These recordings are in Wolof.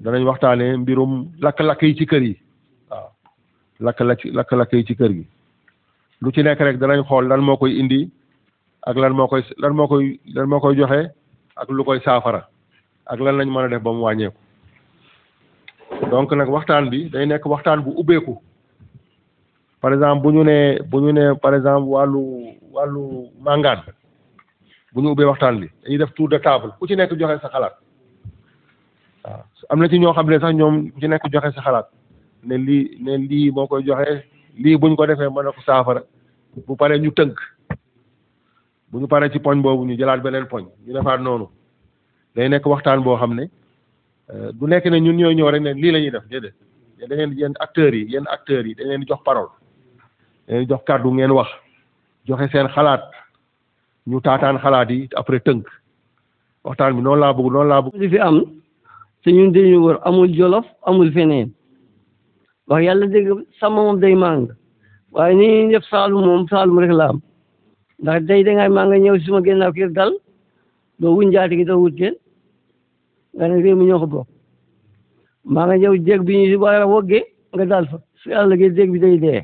danañ waxtaanee mbirum lakk-lakk yi ci kër yi waaw lakk-lakk lakk-lakk yi ci kër gi lu ci nekk rek danañ xool lan moo koy indi ak lan moo koy lan moo koy lan moo koy joxe ak lu koy saafara ak lan lañ mën a def ba mu wàññeeku donc nag waxtaan bi day nekk waxtaan bu ubbeeku par exemple bu ñu nee bu ñu nee par exemple wàllu wàllu màngaan bu ñu ubbee waxtaan bi dañuy def tour de table ku ci nekk joxe sa xalaat waaw am na ci ñoo xam ne sax ñoom ku ci nekk joxe sa xalaat ne lii ne lii moo koy joxe lii buñ ko defee mën na ko saafara bu paree ñu tënk bu ñu paree ci poñ boobu ñu jëlaat beneen poñ ñu defaat noonu day nekk waxtaan boo xam ne du nekk ne ñun ñooy ñëw rek ne lii la ñuy def déedéet da ngeen yéen acteurs yi yéen acteurs yi dañ leen di jox parole dañ leen di jox kàddu ngeen wax joxe seen xalaat ñu taataan xalaat yi après tënk waxtaan bi noonu laa bëgg noonu laa bëgg. li fi am te ñun dañu wër amul jolof amul feneen wax yàlla dégg sàmm moom day màng waaye ni ñuy def saalum moom saalum rek la am ndax day dangay maa nga ñëw si suma gennaaw kër dal doo wuñ jaati gi doo wut kenn nga ne réew mi ñoo ko bokk maa nga ñëw jéeg bi ñu war a wogge nga dal fa su yàlla gi jéeg bi day dee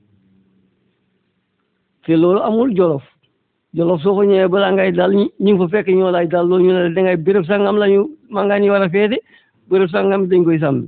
te loolu amul jolof jolof soo ko ñëwee balaa ngay dal ñi ñu ngi fa fekk ñoo lay dal loolu ñu ne dangay béréb sangam la ñu mangaan yi war a féete béréb sangam dañ koy sàmmi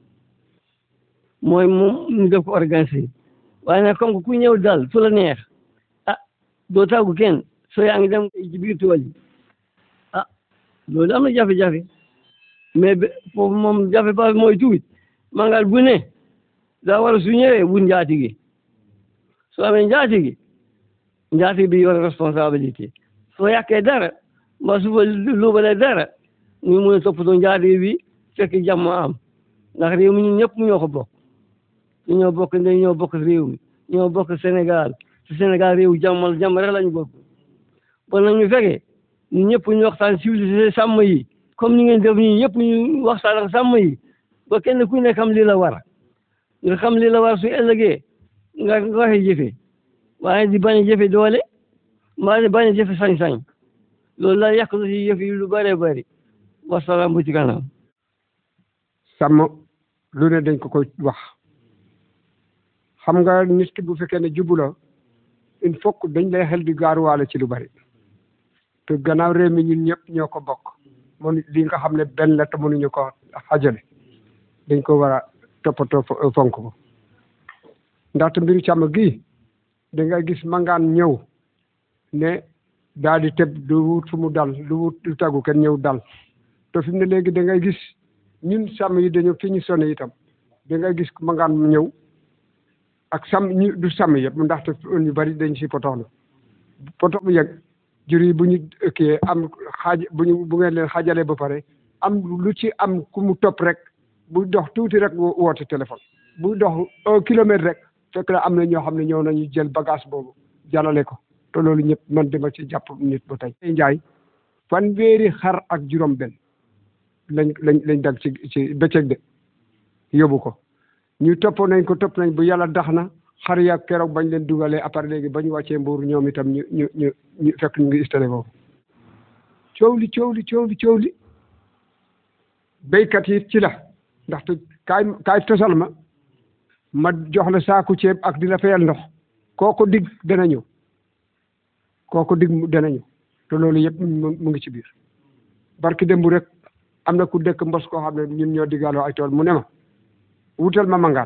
mooy moom ñu def ko organisé waaye nag comme que ku ñëw dal fu la neex ah doo tàggu kenn soo yaa ngi dem ci biir tool yi ah loolu am na jafe-jafe mais foofu moom jafe ba mooy tuuti mangal bu ne daa war a su ñëwee wut njaatige soo amee njaatige njaatige bi yor responsabilité soo yàqee dara mbaa su fa luubalee dara ñu mun a toppatoo njaatige bi fekk jàmm am ndax réew mi ñun ñëpp ñoo ko bokk ñu ñoo bokk ndey ñoo bokk réew mi ñoo bokk Sénégal te Sénégal réew jàmmal jàmm rek lañu bokk bon nag ñu fekkee ñu ñëpp ñu waxtaan civilisé sàmm yi comme ni ngeen def nii ñëpp ñu waxtaan ak sàmm yi ba kenn ku ne xam li la war nga xam li la war su ëllëgee nga nga waxee jëfe waaye di bañ a jëfe doole mbaa di bañ a jëfe sañ-sañ loolu la yàq ci yëf yi lu bëree bëri wasalaam bu ci kanam sàmm lu ne dañ ko koy wax xam nga nit ki bu fekkee ne jubula il faut que dañ lay xel di gaaruwaale ci lu bari te gannaaw réew mi ñun ñëpp ñoo ko bokk mun li nga xam ne benn la te mënuñu ko xajale dañ ko war a toppatoo fonk ko ndaxte mbiru càmm gi da ngay gis mangaan ñëw ne daal di tëb du wut fu mu dal du wut du tàggu kenn ñëw dal te fi mu ne léegi da ngay gis ñun sàmm yi dañu fi ñu sonné itam da ngay gis mangaan mu ñëw ak sàmm ñu du sàmm yëpp ndaxte ñu bari dañ si potoxlu poto bu yegg jur yi bu ñu ëkkee am xaaj bu ñu bu ngeen leen xaajalee ba pare am lu ci am ku mu topp rek bu dox tuuti rek woote téléphone bu dox un kilomètre rek fekk na am na ñoo xam ne ñëw nañu jël bagage boobu jàllale ko te loolu ñëpp man dama ci jàpp nit ba tey njaay fanweeri xar ak juróom benn lañ lañ lañ dag ci ci bëccëg de yóbbu ko ñu topp nañ ko topp nañ bu yàlla dax na xar ya keroog bañ leen dugalee après léegi ba ñu wàccee mbuur ñoom itam ñu ñu ñu ñu fekk ñu ngi installé boobu coow li coow li coow li coow li béykat yi ci la ndaxte kaay kaay tosal ma ma jox la saaku ceeb ak di la fayal ndox kooko dig dana ñëw kooko dig dana ñëw te loolu yëpp mu ngi ci biir barki démb rek am na ku dëkk mbos koo xam ne ñun ñoo digaaloo ay tool mu ne ma wutal ma mangaan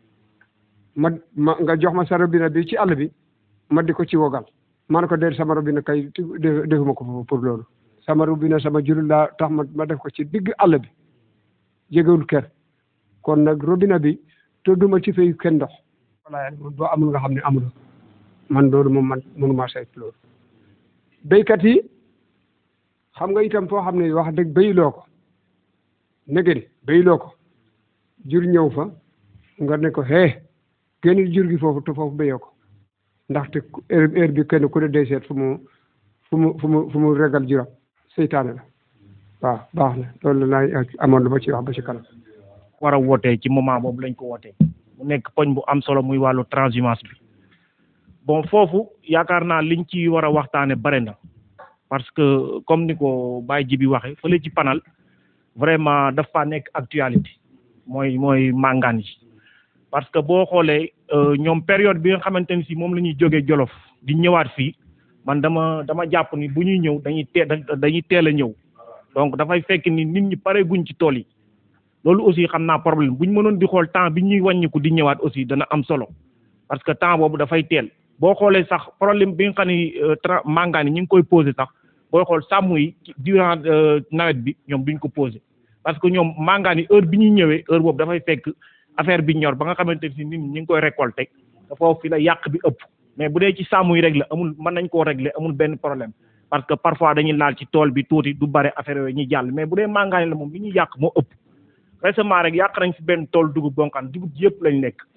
ma ma nga jox ma sa robinet bi ci àll bi ma di ko ci wogal ma ne ko déet sama robinet kay defuma ko foofu pour loolu sama robinet sama jurul laa tax ma ma def ko ci digg àll bi jegewul kër kon nag robinet bi te duma ci fay kenn ndox wala boo amul nga xam ne amul man loolu moom man mënuma saytu loolu béykat yi xam nga itam foo xam ne wax dëgg béyloo ko negeni béyloo ko jur ñëw fa nga ne ko hee génn jur gi foofu te foofu béyoo ko ndaxte heure heure bi kenn ku ne day seet fu mu fu mu fu mu fu mu regal juram seytaane la waaw baax na loolu la laay amoon lu ma ci wax ba ci kanam war a wootee ci moment boobu lañ ko wootee mu nekk poñ bu am solo muy wàllu transhumance bi bon foofu yaakaar naa liñ ci war a waxtaane bare na parce que comme ni ko Baye Jibi waxe fële ci panal vraiment dafa nekk actualité mooy mooy màngaan yi parce que boo xoolee ñoom période bi nga xamante ni si moom la ñuy jógee Jolof di ñëwaat fii man dama dama jàpp ni bu ñuy ñëw dañuy teel dañuy teel a ñëw donc dafay fekk ni nit ñi pare guñ ci tool yi loolu aussi xam naa problème bu ñu mënoon di xool temps bi ñuy wàññiku di ñëwaat aussi dana am solo parce que temps boobu dafay teel boo xoolee sax problème bi nga xam ni tra màngaan yi ñu ngi koy posé sax booy xool sàmm yi durant nawet bi ñoom duñ ko posé parce que ñoom màngaan yi heure bi ñuy ñëwee heure boobu dafay fekk affaire bi ñor ba nga xamante ni nit ñi ñu ngi koy récolté dafa fi la yàq bi ëpp mais bu dee ci sàmm yi rek la amul mën nañ koo régler amul benn problème parce que parfois dañuy laal ci tool bi tuuti du bare affaire yooyu ñuy jàll mais bu dee màngaan yi la moom li ñuy yàq moo ëpp récemment rek yàq nañ fi benn tool dugub bonkaan dugub ji yëpp lañ lekk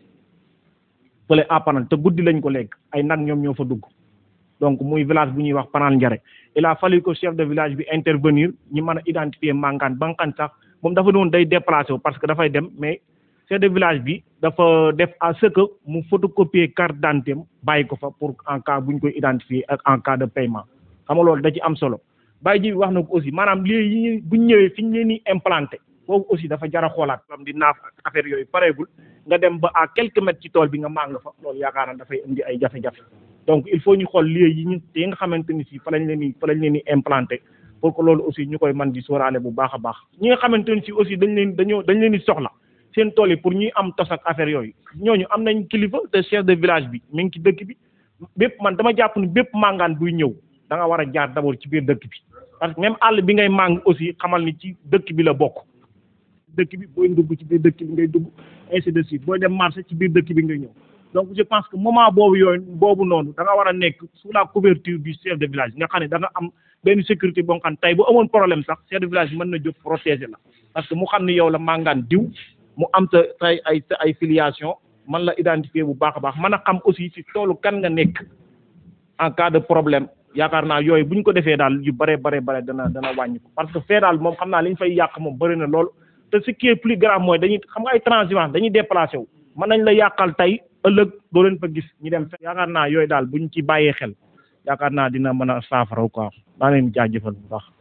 fële à Panal te guddi lañ ko lekk ay nag ñoom ñoo fa dugg donc muy village bu ñuy wax Panal Njare il a fallu que chef de village bi intervenir ñi mën a identifier màngaan bankaan sax moom dafa doon day déplacé wu parce que dafay dem mais chef de village bi dafa def à ce que mu photocopier carte d'identité am bàyyi ko fa pour en cas bu ñu koy identifier ak en cas de paiement xam nga loolu da ci am solo bàyyi ji wax na ko aussi maanaam lii yi bu ñu ñëwee fi ñu leen di implanté boobu aussi dafa jar a xoolaat am di naaf ak affaire yooyu pareegul nga dem ba à quelques mètres ci tool bi nga màng fa loolu yaakaar naa dafay indi ay jafe-jafe donc il faut ñu xool lieu yi ñu yi nga xamante ni si fa lañ leen di fa lañ leen di implanté pour que loolu aussi ñu koy mën di sóoraale bu baax a baax ñi nga xamante ni si aussi dañ leen dañoo dañ leen di soxla seen tool yi pour ñuy am tos ak affaire yooyu ñooñu am nañ kilifa te chef de village bi mi ngi ci dëkk bi bépp man dama jàpp ni bépp màngaan buy ñëw da nga war a jaar d'abord ci biir dëkk bi parce que même àll bi ngay màng aussi xamal ni ci dëkk bi la bokk dëkk bi booy dugg ci biir dëkk bi ngay dugg ainsi de suite booy dem marché ci biir dëkk bi ngay ñëw donc je pense que moment boobu yooyu boobu noonu da nga war a nekk sous la couverture du chef de village nga xam ne da nga am benn sécurité boo xam tey bu amoon problème sax chef de village mën na jóg protéger la parce que mu xam ne yow la màngaan diw mu am sa tay ay sa ay filiation man la identifier bu baax a baax mën a xam aussi ci toolu kan nga nekk en cas de problème yaakaar naa yooyu bu ñu ko defee daal yu bare bare bare dana dana wàññi ko parce que fee daal moom xam naa li ñu fay yàq moom bëri na lool te ce qui est plus grave mooy dañuy xam nga ay transhumance dañuy déplacé wu mën nañ la yàqal tey ëllëg doo leen fa gis ñu dem fe yaakaar naa yooyu daal bu ñu ci bàyyee xel yaakaar naa dina mën a saafara quoi maa leen jaajëfal bu baax.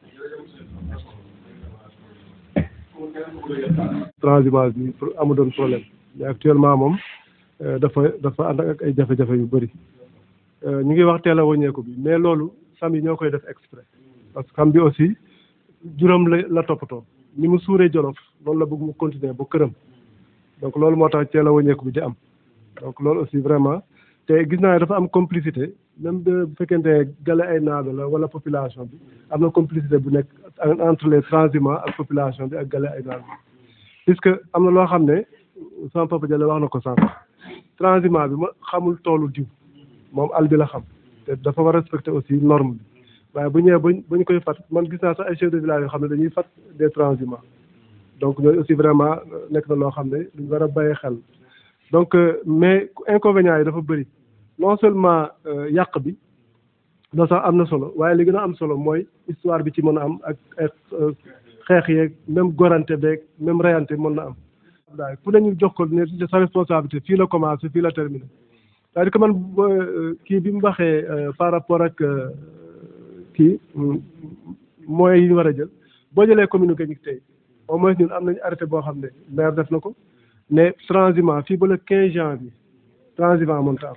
transhumance bi pour amu doon problème mais actuellement moom dafa dafa ànd ak ay jafe-jafe yu bëri ñu ngi wax teel a wàññeeku bi mais loolu sam yi ñoo koy def exprès parce que xam bi aussi juróom la la toppatoo ni mu suuree jolof loolu la bëgg mu continuer ba këram donc loolu moo tax teel a wàññeeku bi di am donc loolu aussi vraiment te gis naa ne dafa am complicité même de bu fekkente gale ay naado la wala population bi am na complicité bu nekk entre les transhumants ak population bi ak gale ay naado puisque am na loo xam ne sama papa Jalle wax na ko sànq transhumant bi ma xamul toolu diw moom àll bi la xam te dafa war a respecter aussi norme bi waaye bu ñëwee bañ bañ koy fat man gis naa sax ay chefs de village yoo xam ne dañuy fat des transhumants donc ñooyu aussi vraiment nekk na loo xam ne duñ war a bàyyi xel donc mais inconvénients yi dafa bëri non seulement yàq bi loolu sax am na solo waaye li gën a am solo mooy histoire bi ci mën a am ak ak xeex yeeg même gorante beeg même reyante mën na am daay ku ne ñu jox ko ne sa responsabilité fii la commencé fii la terminé c'est-à-dire que man kii bi mu waxee par rapport ak kii moyens yi ñu war a jël boo jëlee commune Gagnic tey au moins ñun am nañu arrêté boo xam ne maire def na ko ne transhumant fii ba le quinze janvier transhumant mënta am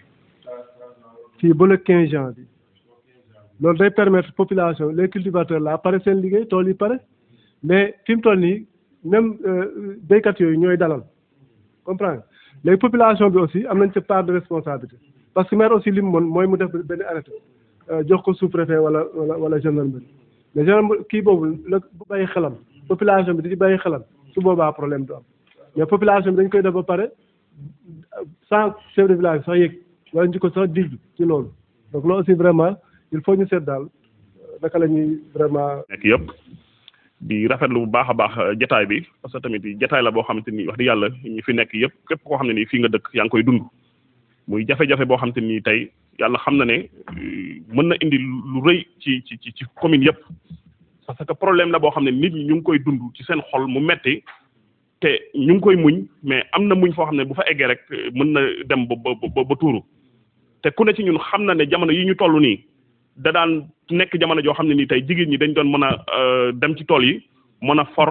fii ba le quinze janvier loolu day permettre population les cultivateurs là pare seen liggéey tool yi pare mais fi mu toll nii même béykat yooyu ñooy dalal comprendre léegi population bi aussi am nañ ci part de responsabilité parce que maire aussi li mu mën mooy mu def benn arrêté jox ko sous-préfet wala wala wala gendarmerie mais gendarmerie kii boobu la bu bàyyi xelam population bi di ci bàyyi xelam su boobaa problème du am mais population bi dañ koy def ba pare sans chef de village sax yëg wala ñu ko sax digg ci loolu donc loolu aussi vraiment il faut ñu seet daal naka la ñuy vraiment. nekk yëpp di rafetlu bu baax a baax jataay bi parce que tamit jataay la boo xamante ni wax dëgg yàlla ñi fi nekk yëpp képp koo xam ne nii fii nga dëkk yaa ngi koy dund muy jafe-jafe boo xamante ni tey yàlla xam na ne mën na indi lu rëy ci ci ci commune yëpp parce que problème la boo xam ne nit ñi ñu ngi koy dund ci seen xol mu metti te ñu ngi koy muñ mais am na muñ foo xam ne bu fa eggee rek mën na dem ba ba ba tuuru te ku ne ci ñun xam na ne jamono yi ñu toll nii da daan nekk jamono joo xam ne nii tey jigéen ñi dañ doon mën a dem ci tool yi mën a for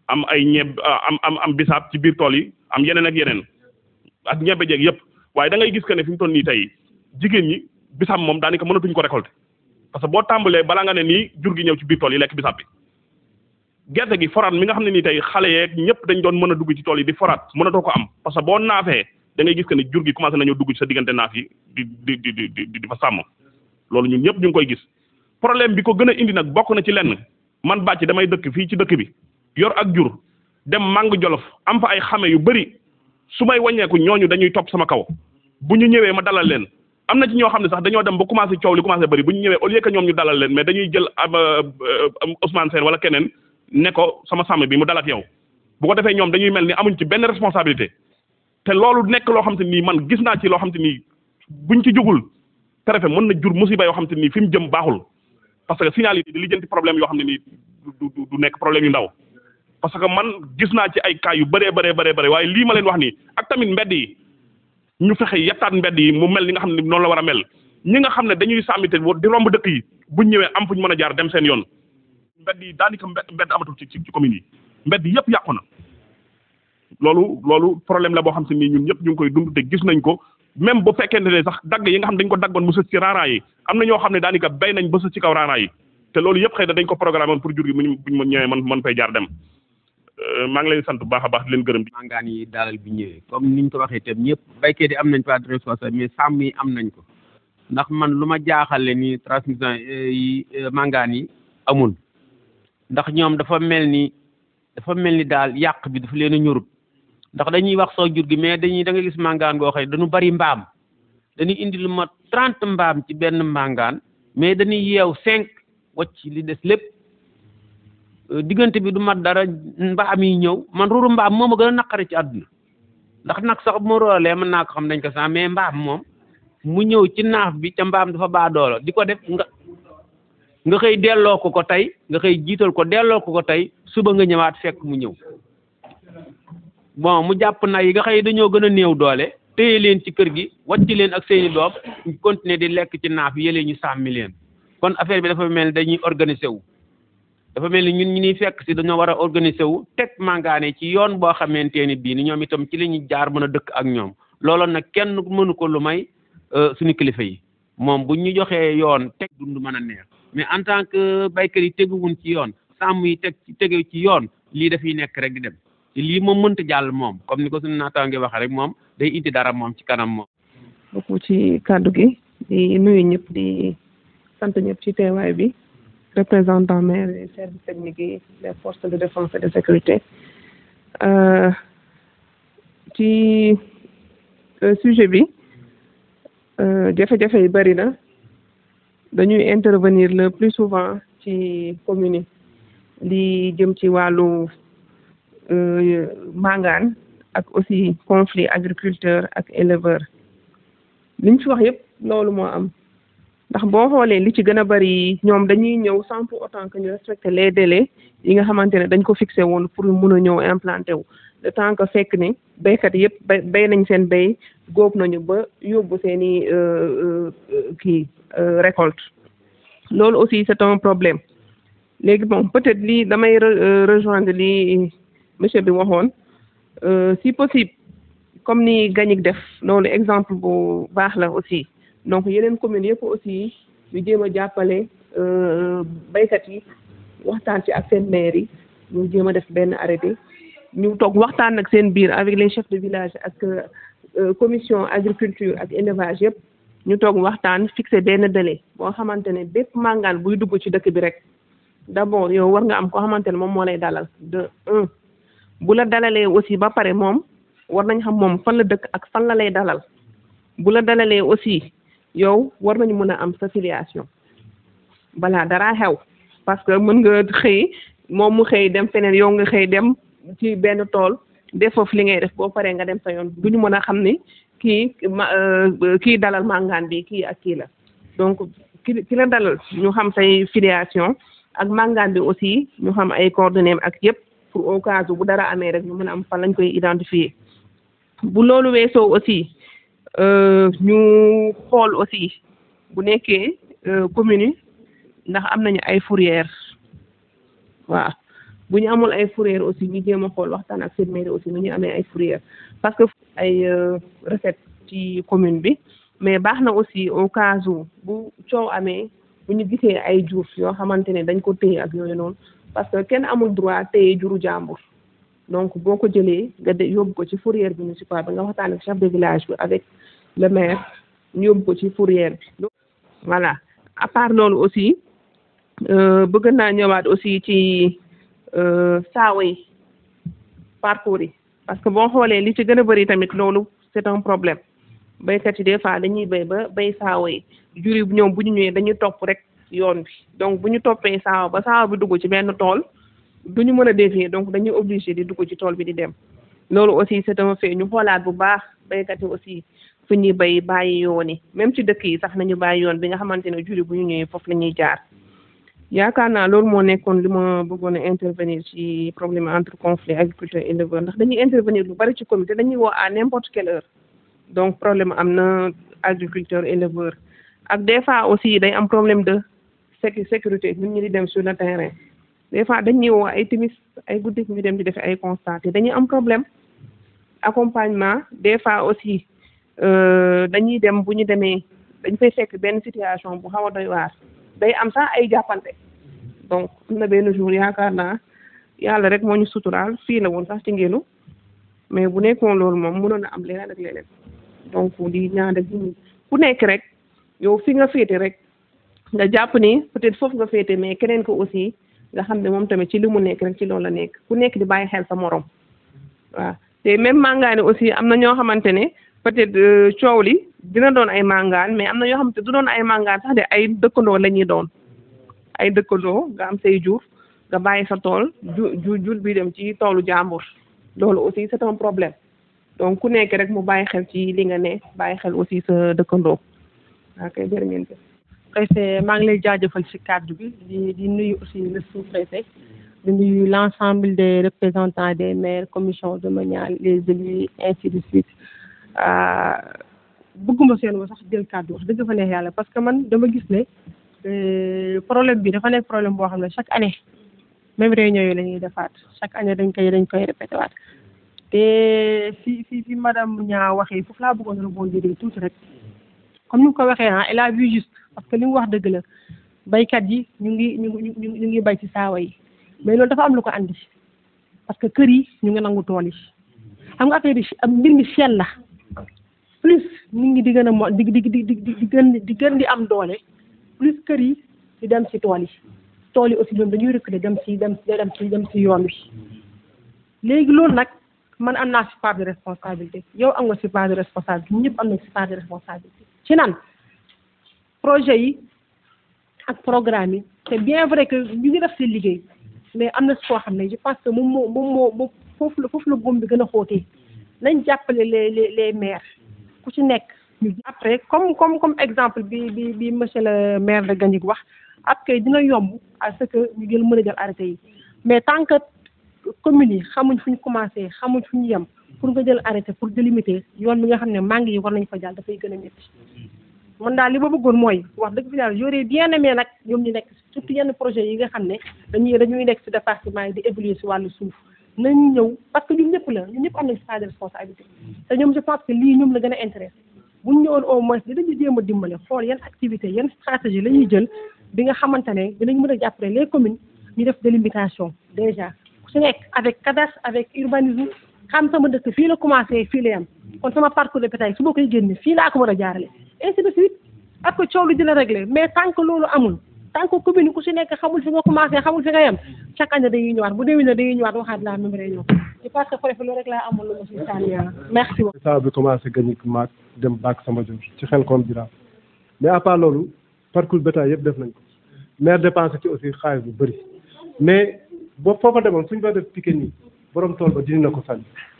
am ay ñeb am am am bisaab ci biir tool yi am yeneen ak yeneen ak ñebe jeeg yëpp waaye da ngay gis que ne fi mu toll nii tey jigéen ñi bisaab moom daanaka mënatuñ ko récolter parce que boo tàmbalee balaa nga ne nii jur gi ñëw ci biir tool yi lekk bisaab bi gerte gi foraat mi nga xam ne nii tey xale yeeg ñëpp dañ doon mën a dugg ci tool yi di foraat mënatoo ko am parce que boo naafee da ngay gis que ne jur gi commencé nañoo dugg ci sa diggante naaf yi di di di di di di fa sàmm loolu ñun ñëpp ñu ngi koy gis problème bi ko gën a indi nag bokk na ci lenn man bàcc damay dëkk fii ci dëkk bi yor ak jur dem màng jolof am fa ay xame yu bëri su may wàññeeku ñooñu dañuy topp sama kaw bu ñu ñëwee ma dalal leen am na ci ñoo xam ne sax dañoo dem ba commencé coow li commencé bëri bu ñu ñëwee au lieu que ñoom ñu dalal leen mais dañuy jël ab Ousmane Sène wala keneen ne ko sama sàmm bi mu dal ak yow bu ko defee ñoom dañuy mel ni amuñ ci benn responsabilité te loolu nekk loo xam te nii man gis naa ci loo xam te nii buñ ci jugul préfet mën na jur musiba yoo xam te nii fi mu jëm baaxul parce que signal yi di lijjanti problème yoo xam ne nii du du du nekk problème yu ndaw parce que man gis naa ci ay cas yu bëree bëree bëree bëri waaye lii ma leen wax nii ak tamit mbedd yi ñu fexe yettaat mbedd yi mu mel ni nga xam ne noonu la war a mel ñi nga xam ne dañuy sàmmite di romb dëkk yi buñ ñëwee am fuñ mën a jaar dem seen yoon mbedd yi daanaka mbedd mbedd amatul ci ci commune yi mbedd yëpp yàqu na loolu loolu problème la boo xam si nii ñun ñëpp ñu ngi koy dund te gis nañ ko même bu fekkente ne sax dagg yi nga xam ne dañ ko daggoon mu sës ci raaraay yi am na ñoo xam ne daanaka bay nañ ba sës ci kaw raaraay yi te loolu yëpp xëy na dañ ko programme pour jur gi muñ buñ ma ñëwee man man fay jaar dem maa ngi leen sant bu baax a baax di leen gërëm di mangaan yi dalal bi ñëwee comme niñ ko waxee itam ñëpp baykat yi am nañ pas de responsable mais sàmm yi am nañ ko ndax man lu ma jaaxale ni transmission yi mangaan yi amul ndax ñoom dafa mel ni dafa mel ni daal yàq bi dafa leen a ñorut ndax dañuy wax soo jur gi mais dañuy da nga gis mangaan goo xëy dañu bari mbaam dañuy indi lu ma trente mbaam ci benn mangaan mais dañuy yeew cinq wacc li des lépp diggante bi du mat dara mbaam yi ñëw man ruuru mbaam moom a gën a naqari ci àdduna ndax nag sax bu ma roolee mën naa ko xam dañ ko sax mais mbaam moom mu ñëw ci naaf bi ca mbaam dafa baa doolo di ko def nga nga xëy delloo ko ko tey nga xëy jiital ko delloo ko ko tey suba nga ñëwaat fekk mu ñëw bon mu jàpp na yi nga xëy dañoo gën a néew doole téye leen ci kër gi wàcc leen ak seeni doom ñu continuer di lekk ci naaf yële ñu sàmmi leen kon affaire bi dafa mel ni dañuy organiser wu dafa mel ni ñun ñu ñuy fekk si dañoo war a organiser wu teg mangaane ci yoon boo xamante ni bii ni ñoom itam ci la ñuy jaar mën a dëkk ak ñoom looloon nag kenn mënu ko lu may suñu kilifa yi moom bu ñu joxee yoon teg dund mën a neex mais en tant que baykat yi teguwun ci yoon sàmm yi teg tege ci yoon lii dafay nekk rek di dem te lii moom mënta jàll moom comme ni ko suñu naataange waxee rek moom day indi dara moom ci kanam moom. beaucoup ci kàddu gi di nuyu ñëpp di sant ñëpp ci teewaay bi représentant maire et service technique yi les forces de défense et de sécurité ci sujet bi jafe-jafe yi bëri na dañuy intervenir le plus souvent ci commune yi li jëm ci wàllu mangaan ak aussi conflit agriculteur ak éleveur liñ fi wax yëpp loolu moo am ndax boo xoolee li ci gën a bari ñoom dañuy ñëw sans pour autant que ñu respecter les délais yi nga xamante ne dañ ko fixé woon pour mun a ñëw implanté wu le temps que fekk ni béykat yëpp bay bay nañ seen béy góob nañu ba yóbbu seen i kii récolte loolu aussi c'est un problème léegi bon peut-être lii damay rejoindre li monsieur bi waxoon si possible comme ni Gagnic def loolu exemple bu baax la aussi donc yeneen communes yëpp aussi ñu jéem a jàppale baykat yi waxtaan ci ak seen maire yi ñu jéem a def benn arrêté ñu toog waxtaan ak seen biir avec les chefs de village ak commission agriculture ak élevage yëpp ñu toog waxtaan fixé benn délai boo xamante ne bépp màngaan buy dugg ci dëkk bi rek d'abord yow war nga am koo xamante ne moom moo lay dalal de un bu la dalalee aussi ba pare moom war nañ xam moom fan la dëkk ak fan la lay dalal bu la dalalee aussi yow war nañu mën a am sa filiation balaa dara xew parce que mën nga xëy moom mu xëy dem feneen yow nga xëy dem ci benn tool def foofu li ngay def boo paree nga dem sa yoon du ñu mën a xam ni kii ma kii dalal màngaan bi kii ak kii la donc ki ki la dalal ñu xam say filiation ak màngaan bi aussi ñu xam ay coordonnées ak yëpp pour au cas où bu dara amee rek ñu mën a am fan lañ koy identifier bu loolu weesoo aussi ñu xool aussi bu nekkee commune yi ndax am nañu ay fourrière waaw bu ñu amul ay fourrière aussi ñu jéem a xool waxtaan ak seen mairie aussi nu ñu amee ay fourrière parce que ay recette ci commune bi mais baax na aussi au cas où bu coow amee bu ñu gisee ay jur yoo xamante ne dañ ko téye ak yooyu noonu parce que kenn amul droit téye juru jàmbur donc boo ko jëlee nga de yóbbu ko ci fourrière bi municipal bi nga waxtaan ak chef de village bi avec le maire ñu yóbbu ko ci fourrière bi voilà à part loolu aussi bëgg naa ñëwaat aussi ci saawa yi parcours yi parce que boo xoolee li ci gën a bëri tamit loolu c'est un problème béykat yi des fois dañuy béy ba béy saawa yi jur yi ñoom bu ñu ñëwee dañuy topp rek yoon bi donc bu ñu toppee saawa ba saawa bi dugg ci benn tool du ñu mën a dévier donc dañuy obligé di dugg ci tool bi di dem loolu aussi c'est un fait ñu xoolaat bu baax béykat yi aussi fu ñuy béy bàyyi yoon yi même ci dëkk yi sax nañu bàyyi yoon bi nga xamante ne jur yi bu ñu ñëwee foofu la ñuy jaar yaakaar naa loolu moo nekkoon li ma bëggoon a intervenir ci problème entre conflit agriculteur éleveur ndax dañuy intervenir lu bari ci comité dañuy woo à n'importe quelle heure donc problème am na agriculteur éleveur ak des fois aussi day am problème de sécu sécurité ñun ñi di dem sur le terrain des fois dañuy woo ay timis ay guddi ñu dem di def ay constat te dañuy am problème accompagnement des fois aussi dañuy dem bu ñu demee dañ fay fekk benn situation bu xaw a doy waar day am sax ay jàppante donc am na benn jour yaakaar naa yàlla rek moo ñu suturaal fii la woon sax ci ngelu mais bu nekkoon loolu moom mënoon na am leneen ak leneen donc di ñaan rek ku nekk rek yow fi nga féete rek nga jàpp ni peut-être foofu nga féete mais keneen ko aussi nga xam ne moom tamit ci li mu nekk rek ci loolu la nekk ku nekk di bàyyi xel sa morom waaw te même màngaani aussi am na ñoo xamante ne peut-être coow li dina doon ay màngaan mais am na ñoo xamante du doon ay màngaan sax de ay dëkkandoo la ñuy doon ay dëkkandoo nga am say jur nga bàyyi sa tool ju ju jur bi dem ci toolu jàmbur loolu aussi c'est un problème donc ku nekk rek mu bàyyi xel ci li nga ne bàyyi xel aussi sa dëkkandoo ok jërë ngeen jëf préfet maa ngi lay jaajëfal ci cadre bi di di nuyu aussi le sous-préfet di nuyu l'ensemble des représentants des maires commission domaniale les élus ainsi de suite bëgguma seen wa sax jël kàddu wax dëgg fa neex yàlla parce que man dama gis ne problème bi dafa nekk problème boo xam ne chaque année même réunion yi la ñuy defaat chaque année dañ koy dañ koy répété waat te fi fi fi madame ñaa waxee foofu laa bëggoon rebondir tuuti rek comme ni mu ko waxee ah elle a vu juste parce que li mu wax dëgg la baykat yi ñu ngi ñu ngi ñu ngi bay ci saawa yi mais loolu dafa am lu ko andi parce que kër yi ñu ngi nangu tool yi xam nga affaire yi am mbir mi sell la plus nit ñi di gën a mo di di di di di gën di gën di am doole plus kër yi di dem ci tool yi tool yi aussi ñoom dañuy reculer dem ci dem dem ci dem ci yoon wi léegi loolu nag man am naa ci part de responsabilité yow am nga ci part de responsabilité ñëpp am nañ ci part de responsabilité ci nan projet yi ak programme yi c'est bien vrai que ñu ngi def seen liggéey mais am na foo xam ne je pense que moom moo moom moo foofu la foofu la góom bi gën a xóotee nañ jàppale les les les maires ku ci nekk ñu après comme comme comme exemple bi bi bi monsieur le maire de Gagnic wax après dina yomb à ce que ñu jël mën a jël arrêté yi mais tant que communes yi xamuñ fu ñu commencé xamuñ fu ñu yem pour nga jël arrêté pour délimiter yoon bi nga xam ne mangue yi war nañ fa jàll dafay gën a métti man daal li ma bëggoon mooy wax dëgg fi daal j'aurais bien aimé nag ñoom ñu nekk surtout yenn projet yi nga xam ne dañuy dañuy nekk ci département yi di évoluer ci wàllu suuf nañu ñëw parce que ñun ñëpp la ñun ñëpp am nañ ci part de responsabilité te ñoom je pense que lii ñoom la gën a intéressé bu ñu ñëwoon au moins dinañu jéem a dimbale xool yan activité yan stratégie la ñuy jël bi nga xamante ne dinañ mën a jàppale les communes ñu def délimitation déjà ku ci nekk avec cadastre avec urbanisme xam sama dëkk fii la commencé fii la yam kon sama parcours de bétail su ma koy génne fii laa ko mën a jaarale ainsi de suite ak coow lu dina réglé mais tant que loolu amul tant que commune ku ci nekk xamul fi nga commencé xamul fi nga yem chaque année dañuy ñëwaat bu déwénee dañuy ñëwaat waxaat la même réunion je pense que préfet loolu rek laa amoon lu ma si sànni yàlla merci beaucoup. saa bi commencé Gagnic maag dem baak sama jur ci xel koom jiraaf mais à part loolu parcours bétail yëpp def nañ ko maire dépensé ci aussi xaalis bu bëri mais boo foofa demoon suñ fa def piquet nii borom tool ba dindi na ko sànni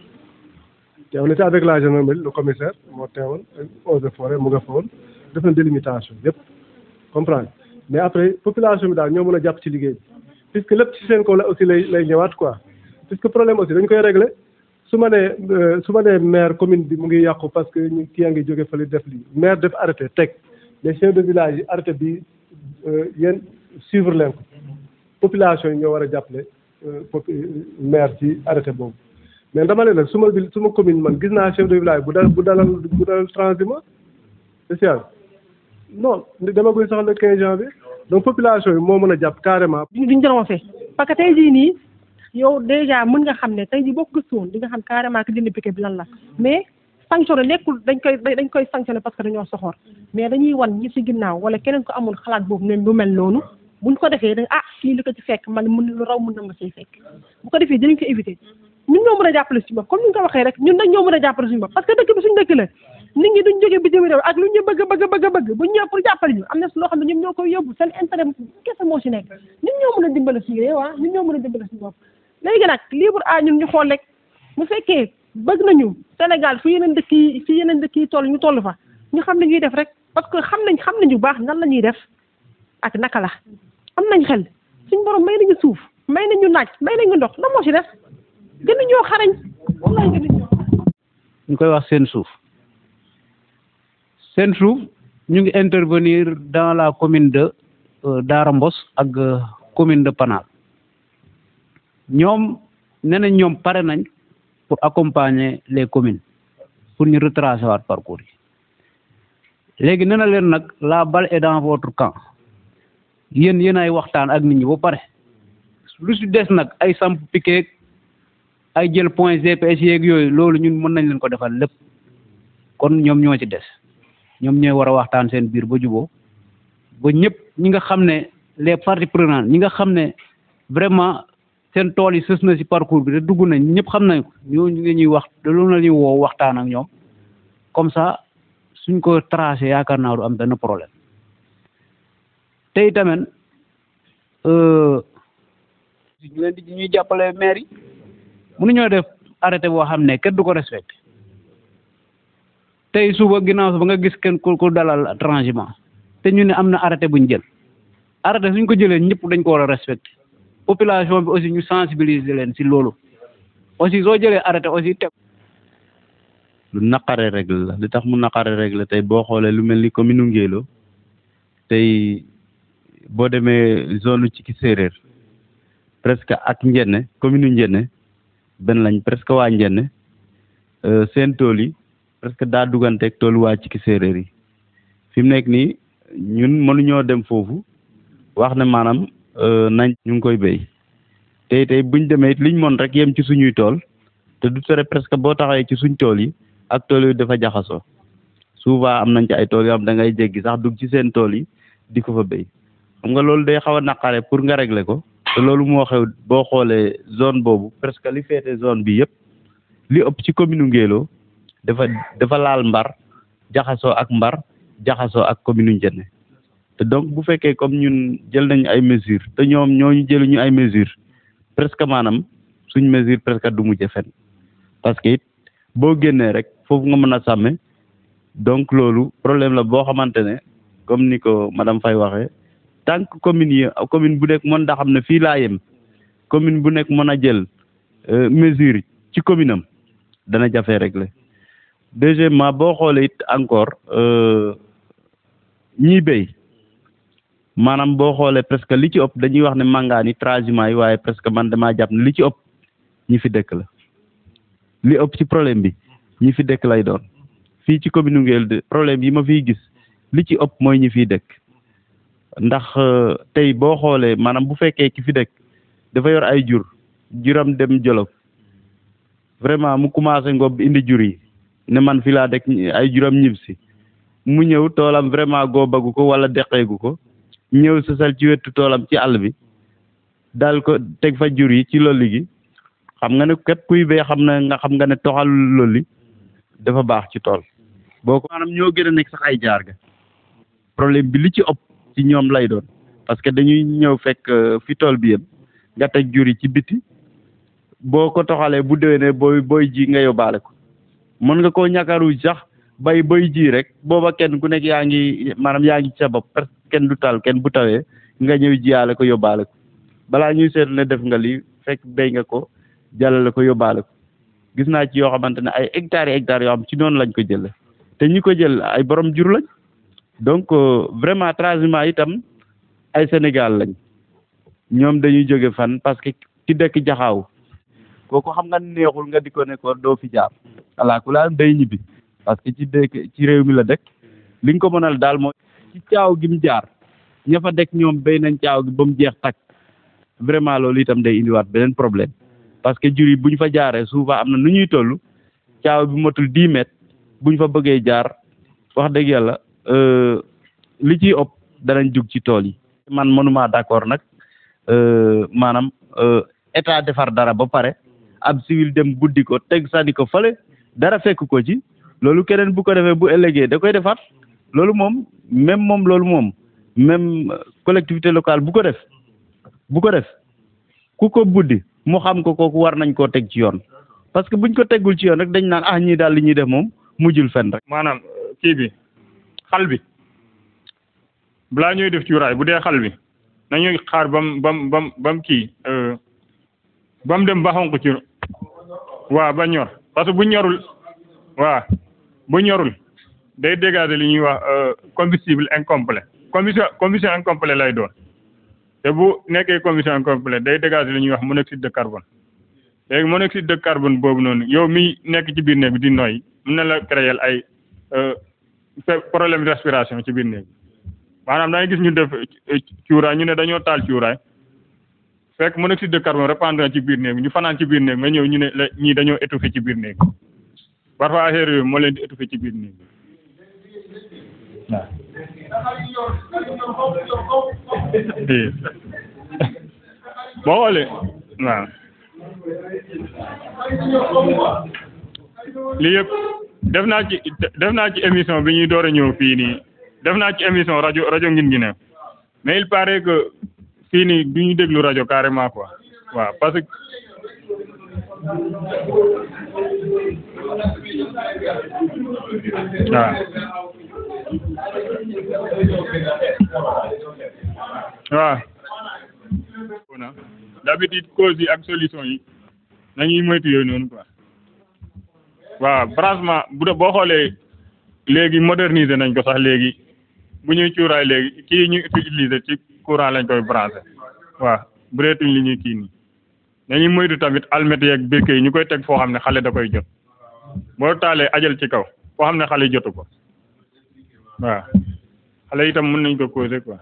te on était avec la gendarmerie le commissaire moo teewoon eaux et forêt mu nga fa woon def na délimitation yëpp comprendre mais après population bi daal ñoo mën a jàpp ci liggéey bi puisque lépp ci seen kaw la aussi lay lay ñëwaat quoi puisque problème aussi dañ koy régler su ma nee su ma nee maire commune bi mu ngi yàqu parce que ñu kii yaa ngi jóge fële def lii maire def arrêté teg les chefs de village yi arrêté bi yéen suivre leen ko population yi ñoo war a jàppale pop maire ci arrêté boobu mais dama ne nag suma ville suma commune man gis naa chef de village bu dal bu dalal bu dalal transhumant spécial non demaguñ sax le 15 janvier donc population yi moo mën a jàpp carrément. duñ dénoncé parce que tey jii nii yow déjà mën nga xam ne tey jii boo ko gëstuwoon di nga xam carrément que dindi piquet bi lan la mais sanctionné nekkul dañ koy dañ koy sanctionné parce que dañoo soxor mais dañuy wan ñi ci ginnaaw wala keneen ko amul xalaat boobu ne lu mel noonu buñ ko defee da ah kii li ko ci fekk man mën lu raw mën na ma ciy fekk bu ko defee dinañ ko éviter ñun ñoo mën a jàppale suñu bopp comme ni nga ko waxee rek ñun nag ñoo mën a jàppale suñu bopp parce que dëkk bi suñu dëkk la nit ñi duñ jógee bitim réew ak lu ñu bëgg bëgg bëgg bëgg bu ñëw pour jàppale ñu am na loo xam ne ñoom ñoo koy yóbbu seen intérêt kese moo ci nekk ñun ñoo mën a dimbale suñu réew ah ñun ñoo mën a dimbale suñu bopp léegi nag libre à ñun ñu xool rek mu fekkee bëgg nañu Sénégal fi yeneen dëkk yi fi yeneen dëkk yi toll ñu toll fa ñu xam ne ñuy def rek parce que xam nañ xam nañu baax nan la ñuy def ak naka la am nañ xel suñ borom may nañu suuf may nañu naaj may nañu ndox lan moo ci def gën ñoo xarañ wallaay gën ñoo ñu koy wax seen suuf seen suuf ñu ngi intervenir dans la commune de Daara Mbos ak commune de Panal ñoom nee nañ ñoom pare nañ pour accompagner les communes pour ñu retracer waat parcours yi léegi nee na leen nag la balle est dans votre camp yéen yéen ay waxtaan ak nit ñi ba pare lu si des nag ay samp piquet ay jël point GPS yeeg yooyu loolu ñun mën nañ leen ko defal lépp kon ñoom ñoo ci des ñoom ñooy war a waxtaan seen biir ba juboo ba ñëpp ñi nga xam ne les parties prenantes ñi nga xam ne vraiment seen tool yi sës na ci parcours bi te dugg nañ ñëpp xam nañ ko ñooñu la ñuy wax loolu la ñuy woo waxtaan ak ñoom comme ça suñ ko tracé yaakaar naa du am benn problème te itamit ñu leen di ñuy jàppale maire yi mënuñoo def arrêté boo xam ne kenn du ko respecté tey suba ginnaaw suba nga gis kenn ku ku dalal transhumant te ñu ne am na arrêté buñ jël arrêté suñ ko jëlee ñëpp dañ ko war a respecté population bi aussi ñu sensibiliser leen si loolu aussi soo jëlee arrêté aussi teg lu naqare règle la li tax mu naqare règle tey boo xoolee lu mel ni commune Ngélo tey boo demee zone ci ki séeréer presque ak njenne commune njenne benn lañ presque waa njenne seen tool yi presque daa duganteeg toolu waa ci ki séeréer yi fi mu nekk nii ñun mënuñoo dem foofu wax ne maanaam nañ ñu ngi koy béy tey tey buñ demee it liñ mën rek yem ci suñuy tool te du tere presque boo taxawee ci suñ tool yi ak tool yi dafa jaxasoo souvent am nañ ci ay tool yoo xam da ngay jéggi sax dugg ci seen tool yi di ko fa béy xam nga loolu day xaw a naqare pour nga régler ko te loolu moo xew boo xoolee zone boobu presque li féete zone bi yëpp li ëpp ci commune Ngélo dafa dafa laal mbar jaxasoo ak mbar jaxasoo ak commune Ndiéné te donc bu fekkee comme ñun jël nañu ay mesures te ñoom ñooñu jëluñu ay mesures presque maanaam suñ mesure presque du mujj fenn parce que it boo génnee rek foofu nga mën a sàmme donc loolu problème la boo xamante ne comme ni ko madame Faye waxee tant que commune yi commune bu nekk mën da xam ne fii laa yem commune bu nekk mën a jël mesure ci commune am dana jafe régler deuxièmement boo xoolee it encore ñiy béy maanaam boo xoolee presque li ci ëpp dañuy wax ne màngaan yi transhumant yi waaye presque man damaa jàpp ne li ci ëpp ñi fi dëkk la li ëpp ci problème bi ñi fi dëkk lay doon fii ci commune Ngélo de problème yi ma fiy gis li ci ëpp mooy ñi fiy dëkk ndax tey boo xoolee maanaam bu fekkee ki fi dëkk dafa yor ay jur juram dem Jolof vraiment mu commencé ngob indi jur yi ne man fi laa dëkk ay juram ñib si mu ñëw toolam vraiment goobagu ko wala deqeegu ko ñëw sosal ci wetu toolam ci àll bi daal ko teg fa jur yi ci lolli gi xam nga ne képp kuy bee xam na nga xam nga ne toxal lolli dafa baax ci tool boo ko maanaam ñoo gën a nekk sax ay jaar ga problème bi li ci ëpp ci ñoom lay doon parce que dañuy ñëw fekk fi tool bi yem nga teg jur yi ci biti boo ko toxalee bu déwénee booy booy ji nga yóbbaale ko mën nga koo ñàkkaru sax bay bay ji rek booba kenn ku nekk yaa ngi maanaam yaa ngi ci sa bopp parce que kenn du tal kenn bu tawee nga ñëw jiyaale ko yóbbaale ko balaa ñuy seetlu ne def nga lii fekk béy nga ko jàllale ko yóbbaale ko gis naa ci yoo xamante ne ay hectares yi hectares yoo xam ci noonu lañ ko jëlee te ñi ko jël ay borom jur lañ donc vraiment transhumant itam ay Sénégal lañ ñoom dañuy jóge fan parce que ci dëkk jaxaaw kooku xam nga neexul nga di ko ne ko doo fi jaar ala ku laa day ñibbi parce que ci dëkk ci réew mi la dëkk li nga ko mënal daal mooy ci caaw gi mu jaar ña fa dëkk ñoom béy nañ caaw gi ba mu jeex takk vraiment loolu itam day indiwaat beneen problème parce que jur yi bu ñu fa jaaree souvent am na nu ñuy toll caaw bi motul dix mètres bu ñu fa bëggee jaar wax dëgg yàlla li ciy ëpp danañ jug ci tool yi. man mënuma d'accord nag maanaam état defar dara ba pare ab civil dem buddi ko teg sànni ko fële dara fekk ko ci loolu keneen bu ko defee bu ëllëgee da koy defaat loolu moom même moom loolu moom même collectivité locale bu ko def bu ko def ku ko buddi mu xam ko kooku war nañ koo teg ci yoon parce que buñ ko teggul ci yoon rek dañ naan ah ñii daal li ñuy def moom mujjul fen rek. maanaam kii bi xal bi balaa ñuy def cuuraay bu dee xal bi nañuy xaar bam bam bam bam kii ba mu dem ba xonq ci waaw ba ñor parce que bu ñorul waaw bu ñorul day dégager li ñuy wax combustible incomplet combustion combustion incomplet lay doon te bu nekkee combustion incomplet day dégager li ñuy wax monoxyde de carbone léegi monoxyde de carbone boobu noonu yow mi nekk ci biir néeg bi di noyyi mën na la créer ay problème de respiration ci biir néeg bi maanaam da ngay gis ñu def cuuraay ñu ne dañoo taal cuuraay fekk monoxyde de carbone répandre ci biir néeg ñu fanaan ci biir néeg nga ñëw ñu ne la ñii dañoo étouffé ci biir néeg parfois affaire yooyu moo leen di étouffé ci biir néeg waaw boo xoolee waaw lii yëpp def naa ci def naa ci émission bi ñuy door a ñëw fii nii def naa ci émission rajo rajo ngin ngi ne mais il paraît que fii nii du ñu déglu rajo carrément quoi waaw parce que waaw waaw d'habitude cause yi ak solution yi nañuy moytu yooyu noonu quoi waaw branchement bu dee boo xoolee léegi moderniser nañ ko sax léegi bu ñuy cuuraay léegi kii ñu utiliser ci courant lañ koy branché waaw bu reetuñ li ñuy kii nii nañuy moytu tamit almet yeeg békke yi ñu koy teg foo xam ne xale da koy jot boo taalee ajal ci kaw foo xam ne xale jotu ko waaw xale itam mën nañ ko causer quoi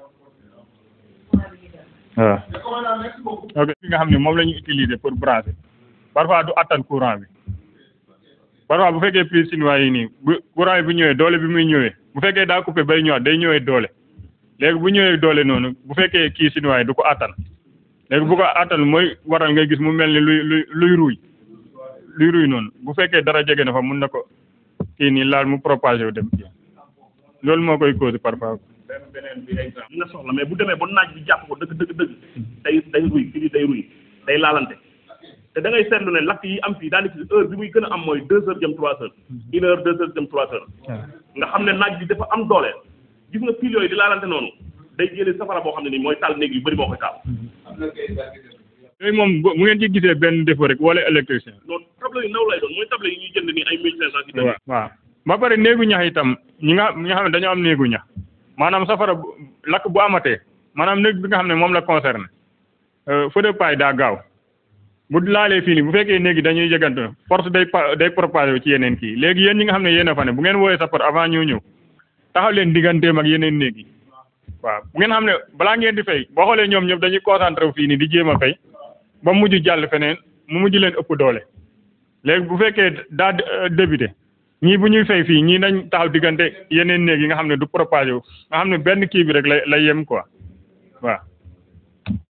waaw ok fi nga xam ne moom la ñu utiliser pour brancher parfois du attan courant bi parfois bu fekkee prise chinois yi nii bu courant yi bu ñëwee doole bi muy ñëwee bu fekkee daa coupé bay ñëwaat day ñëwee doole léegi bu ñëwee doole noonu bu fekkee kii chinois yi du ko attan léegi bu ko attan mooy waral ngay gis mu mel ni luy luy luy ruuy luy ruuy noonu bu fekkee dara jege na fa mun na ko kii nii laal mu propagé wu dem kii loolu moo koy cause parfois. beneen bi exemple nga soxla mais bu demee ba naaj bi jàpp ko dëgg dëgg dëgg day day ruy fii day ruy day laalante te da ngay seetlu ne lakk yi am fii daanaka heure bi muy gën a am mooy deux heures jëm trois heures une heure deux heures jëm trois heures nga xam ne naaj bi dafa am doole gis nga fil yooyu di laalante noonu day jëlee safara boo xam ne nii mooy taal néeg yu bëri moo koy taal yooyu moom bu ngeen ci gisee benn défaut rek wala électricien non table yu ndaw lay doon mooy table yi ñuy jënd nii ay mille cinq cent ci waaw waaw ba pare néegu ñax itam ñi nga ñi nga xam ne dañoo am néegu ñax maanaam safara lakk bu amatee maanaam néeg bi nga xam ne moom la concerné feu de paille daa gaaw bu laalee fii nii bu fekkee néegi dañuy jegante force day day propagé ci yeneen kii léegi yéen ñi nga xam ne yéen a fa ne bu ngeen wooyee sapeur avant ñoo ñëw taxaw leen digganteem ak yeneen néeg yi waaw bu ngeen xam ne balaa ngeen di fay boo xoolee ñoom ñëpp dañuy concentré wu fii nii di jéem a fay ba mujj jàll feneen mu mujj leen ëpp doole léegi bu fekkee daa débuté ñii bu ñuy fay fii ñii nañ taxaw diggante yeneen néeg yi nga xam ne du propagé wu nga xam ne benn kii bi rek lay lay yem quoi waaw